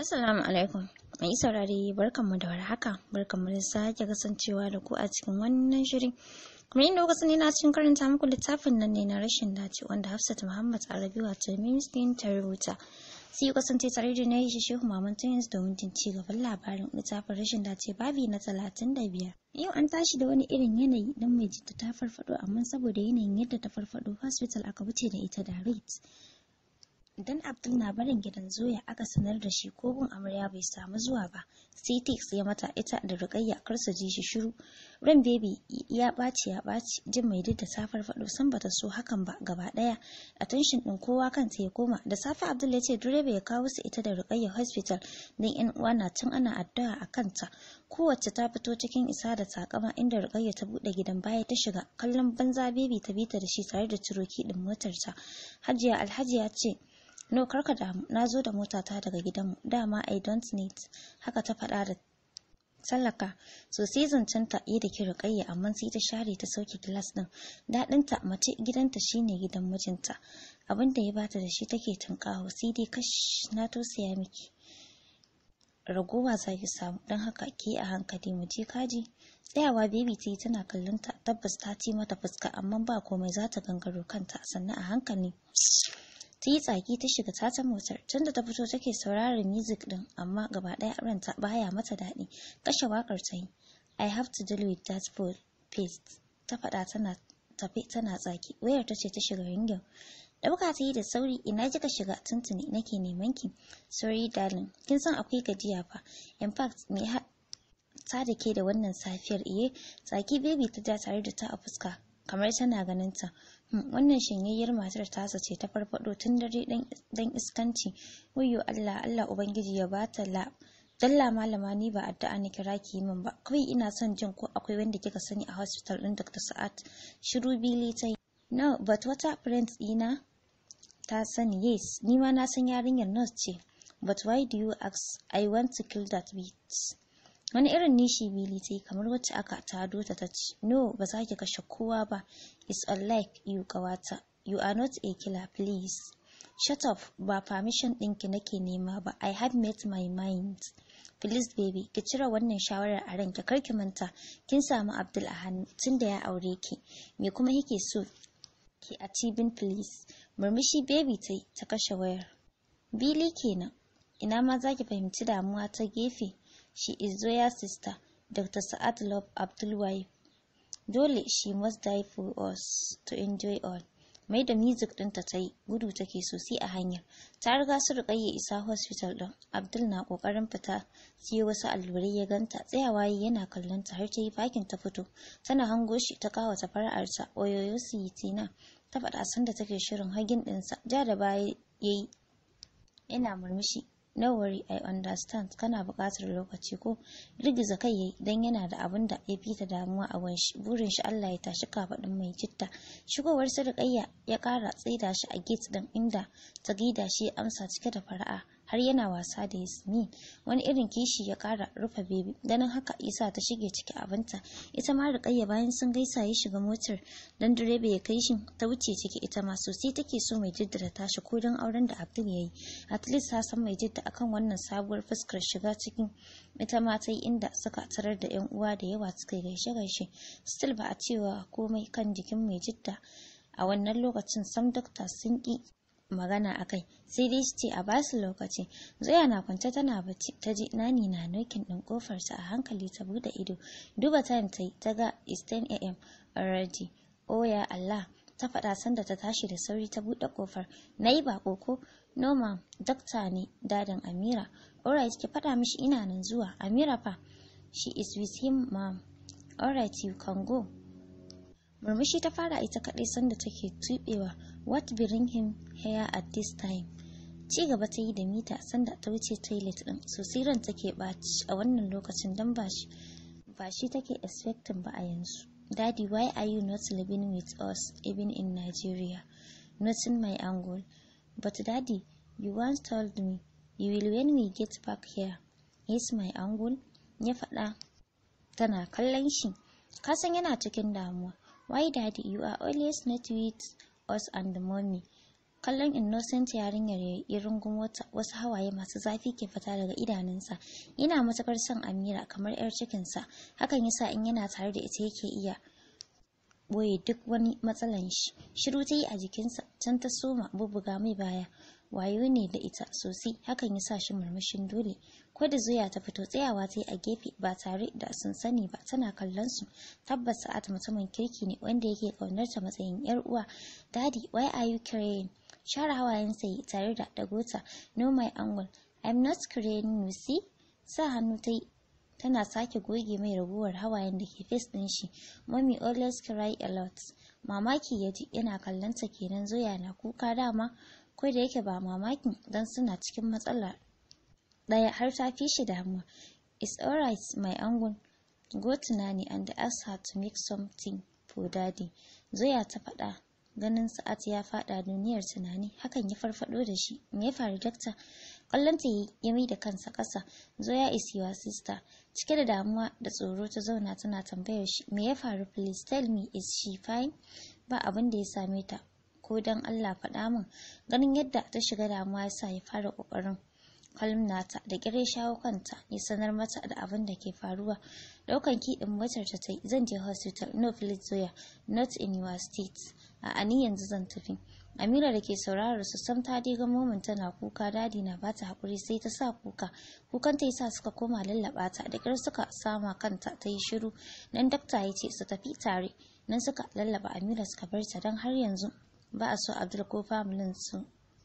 Assalamu alaikum. Mai saurare barkanmu da warhaka. Barkanmu da sake kasancewa da ku a cikin wannan shirin. Kuma inda kuka sani na cikin karanta muku littafin nan ne na rashin dace wanda Hafsat Muhammad Arabi wato Ministin ta rubuta. Sai ku kasance tare da na yi Shehu Maman Tunis domin jin ci gaban labarin littafin rashin dace babi na talatin da biyar. Yau an tashi da wani irin yanayi don mai jita ta farfado amma saboda yanayin yadda ta farfado hospital aka wuce da ita da rate. Idan Abdul na barin gidan Zoya aka sanar da shi ko gun amarya bai samu zuwa ba, sai Tix ya mata ita da Rukayya kar su ji shi shiru. Ran baby ya ɓaci ya ɓaci jin mai da ta farfaɗo san bata so hakan ba gaba ɗaya. Attention ɗin kowa kanta ya koma da safe Abdul ya ce direba ya kawo su ita da Rukayya hospital don yan uwa na tun ana addu'a a kanta. Kowace ta fito cikin isa da takama inda Rukayya ta buɗe gidan baya ta shiga kallon banza baby ta bita da shi tare da ciroki ɗin motarta. Hajiya Alhaji ya ce No, karka damu, na zo da motata daga gidanmu, dama I don't need, haka ta faɗa da tsallaka. So sai zancenta yi da ki riƙayya amma sai ta share ta sauke gilas ɗin. Daɗinta mace gidanta shine gidan mijinta. Abin da ya bata da shi take tunƙaho sai dai kash na tausaya miki. Ragowa za ki samu don haka ki a hankali mu je kaji. Tsayawa baby ta yi tana kallon ta tabbas ta ci mata fuska amma ba komai za ta gangaro kanta sannan a hankali. ta yi tsaki ta shiga tata motar tunda ta fito take sauraron music din amma gaba daya ranta baya mata daɗi kashe wakar ta yi i have to deal with that full paste ta faɗa tana tafe tana tsaki wayar ta ce ta shiga ringin ɗauka ta yi da sauri ina kika shiga tuntuni nake neman ki sorry darling kin san akwai gajiya fa in fact me ta da ke da wannan safiyar iye tsaki baby ta ja tare da ta a fuska kamar tana ganin ta wannan shanyayyar matar tasa ce ta farfado tun dare dan iskanci wayyo Allah Allah ubangiji ya bata la dalla malama ni ba addu'a ni kira ki min ba kawai ina son jin ko akwai wanda kika sani a hospital din Dr. Sa'ad shiru bili ta yi no but wata friend dina ta sani yes ni ma na san yarinyar nurse ce but why do you ask I want to kill that bitch wani irin nishi bili ta yi kamar wacce aka tado ta ta ce no ba za ki kashe kowa ba it's unlike you kawata you are not a killer please shut up ba permission ɗinki nake nema ba i have made my mind please baby ki cire wannan shawarar a ranki kar ki manta kin samu abdul a hannu tun da ya aure ki me kuma yake so ki achieving please murmushi baby ta ta kashe wayar bili kenan ina ma za ki fahimci damuwa ta gefe She is Zoya's sister, Dr. Sa'ad Love Abdul wife. Dole she must die for us to enjoy all. Mai da music ɗinta ta yi gudu take sosai a hanyar. Ta riga su riƙayya isa hospital ɗin. Abdul na ƙoƙarin fita siyo wasu allurai ya ganta tsayawa yana kallon ta har ta yi fakin ta fito. Tana hango shi ta kawata fara'arta oyoyo su yi tina. Ta faɗa sanda take shirin hagin ɗinsa. Ja da baya ya yi. Yana murmushi no worry i understand kana buƙatar lokaci ko girgiza kai yayi dan yana da abin da ya fita damuwa a wanshi burin shi Allah ya tashi kafaɗin mai jitta shigowar sirƙayya ya ƙara tsaida shi a gate din inda ta gaida shi ya amsa cike da fara'a har yana wasa da Yasmin wani irin kishi ya ƙara rufe bebi ganin haka isa ta shige ciki abinta ita ma Rukayya bayan sun gaisa ya shiga motar dan direba ya kai shi ta wuce ciki ita ma sosai take so mai jiddara tashi ko don auren da Abdul yayi at least ta san mai jidda akan wannan sabuwar fuskar shiga cikin ita ma ta yi inda suka tarar da yan uwa da yawa suka gaishe gaishe still ba a cewa komai kan jikin mai jidda a wannan lokacin sam dokta sun ki magana a kai sai dai su ce a basu lokaci zoya na kwance tana bacci ta ji nani na nokin din kofar ta a hankali ta bude ido duba time ta yi ta ga is 10 am already oh ya allah ta faɗa sanda ta tashi da sauri ta buɗe kofar na yi bako ko noma dakta ne dadin amira alright ki faɗa mishi ina nan zuwa amira fa she is with him ma'am alright you can go murmushi ta fara ita kaɗai sanda take tuɓewa what bring him here at this time ci gaba ta yi da mita sanda ta wuce toilet din sosai ran take ɓaci a wannan lokacin don ba shi ba shi take expecting ba a yanzu daddy why are you not living with us even in nigeria nothing my angle but daddy you once told me you will when we get back here yes my angle ya faɗa tana kallon shi kasan yana cikin damuwa why daddy you are always not with us and the mommy kallon innocent yarinyar ya rungumo ta wasu hawaye masu zafi ke fita daga idanunsa yana matukar son amira kamar yar cikinsa hakan yasa in yana tare da ita yake iya boye duk wani matsalan shi shiru ta yi a jikinsa can ta soma bubbuga mai baya wayo ne da ita sosai hakan ya sa shi murmushin dole ko da zuya ta fito tsayawa ta yi a gefe ba tare da sun sani ba tana kallon su tabbas sa'at mutumin kirki ne wanda yake kaunar ta matsayin yar uwa daddy why are you crying share hawayen sai tare da dagota no my angle i'm not crying you see sa hannu ta yi tana sake goge mai raguwar hawayen da ke face din shi mommy always cry a lot mamaki ya ji yana kallon ta kenan zoya na kuka dama ko da yake ba mamakin don suna cikin matsala ɗaya har ta fi shi damuwa it's alright my angon go tunani and ask her to make something for daddy zoya ta faɗa ganin sa'at ya faɗa duniyar tunani hakan ya farfado da shi me ya faru dakta kallon ta ya mai da kansa ƙasa zoya is your sister cike da damuwa da tsoro ta zauna tana tambayar shi me ya faru please tell me is she fine ba abin da ya same ta ko don Allah faɗa min ganin yadda ta shiga damuwa yasa ya fara ƙoƙarin kalmnata da kire shawo kanta ya sanar mata da abin da ke faruwa ɗaukan kiɗin motar ta tai zan je hospital no please zoya not in your state a ani yanzu zan tafi Amira da ke saurarar su sam ta diga momin tana kuka dadi na bata hakuri sai ta sa kuka kukan ta yasa suka koma lallaba ta da kyar suka sama kanta ta yi shiru nan dakta ya ce su tafi tare nan suka lallaba Amira suka bar ta don har yanzu ba a so Abdul ko familin su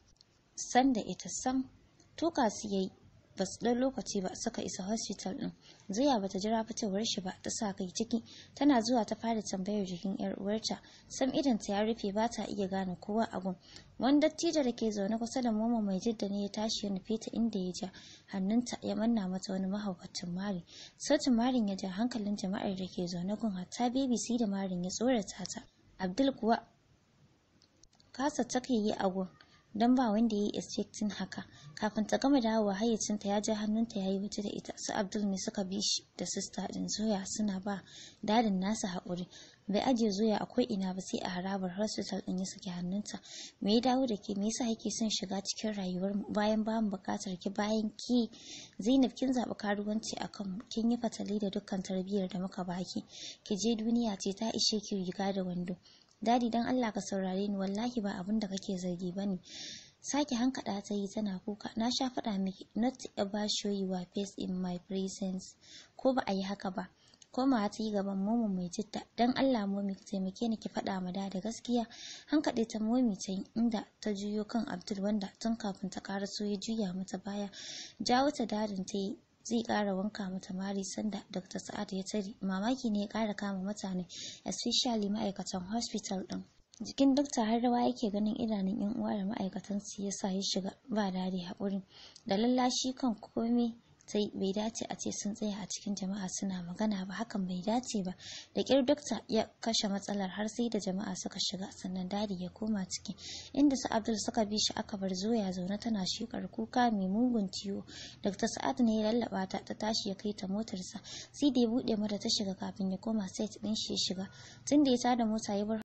san da ita sam tuka su yayi ba su ɗan lokaci ba suka isa hospital ɗin zuya bata jira fitowar shi ba ta sa kai ciki tana zuwa ta fara tambayar jikin yar uwarta sam idan ta ya rufe ba ta iya gane kowa a gun wani dattijo da ke zaune kusa da momo mai jidda ne ya tashi ya nufe ta inda ya ja hannunta ya manna mata wani mahaukacin mari sautin marin ya ja hankalin jama'ar da ke zaune gun hatta BBC da marin ya tsorata ta abdul kuwa kasa take yi a gun don ba wanda ya yi expecting haka kafin ta gama dawowa hayyacinta ya ja hannunta ya yi waje da ita su abdul ne suka bi shi da sista din zoya suna ba dadin nasa haƙuri bai ajiye zoya a ko ina ba sai a harabar hospital din ya saki hannunta me ya dawo da ke me yasa yake son shiga cikin rayuwar bayan ba mu buƙatar ki bayan ki zainab kin zaɓi karuwanci a kanmu kin yi fatali da dukkan tarbiyyar da muka baki ki je duniya ce ta ishe ki riga da wando dadi dan Allah ka saurare ni wallahi ba abin da kake zargi bane sake hankada ta yi tana kuka na sha faɗa miki not ever show your face in my presence ko ba a yi haka ba komawa ta yi gaban momo mai jitta dan Allah momi ki taimake ni ki faɗa ma da gaskiya hankaɗe ta momi ta yi inda ta juyo kan Abdul wanda tun kafin ta so ya juya mata baya jawo ta dadin ta yi zai ƙara wanka mata mari sanda Dr. Sa'ad ya tare mamaki ne ya ƙara kama mutane especially ma'aikatan hospital ɗin. Jikin dokta har rawa yake ganin idanun yan uwa da ma'aikatan su yasa ya shiga ba dadi haƙuri da lallashi kan komai sai bai dace a ce sun tsaya a cikin jama'a suna magana ba hakan bai dace ba da ƙyar dokta ya kashe matsalar har sai da jama'a suka shiga sannan dadi ya koma ciki inda su abdul suka bi shi aka bar zoya zaune tana shekar kuka mai mugun ciwo dr sa'ad ne ya lallaba ta ta tashi ya kai ta motarsa sai da ya buɗe mata ta shiga kafin ya koma set ɗin shi ya shiga tun da ya tada mota ya bar